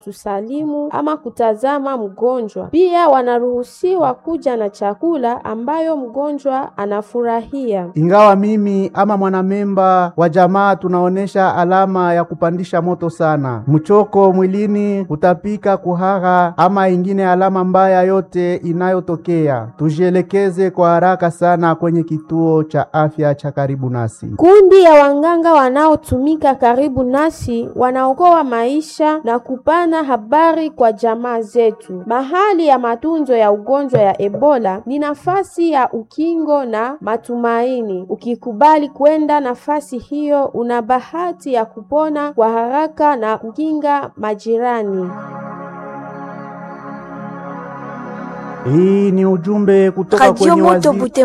tusalimu ama kutazama mgonjwa. Pia wanaruhusiwa kuja na chakula ambayo mgonjwa anafurahia. Ingawa mimi ama mwanamemba wa jamaa tunaonesha alama ya kupandisha moto sana, mchoko mwilini, kutapika, kuhara ama ingine alama mbaya yote inayotokea, tujielekeze kwa haraka sana kwenye kituo cha afya cha karibu nasi. Kundi ya wanganga wanaotumika karibu nasi wanaokoa maisha na kupana habari kwa jamaa zetu. Mahali ya matunzo ya ugonjwa ya Ebola ni nafasi ya ukingo na matumaini. Ukikubali kwenda nafasi hiyo, una bahati ya kupona kwa haraka na kukinga majirani. Hii ni ujumbe kutoka Radio kwenye Moto waziri Butembo.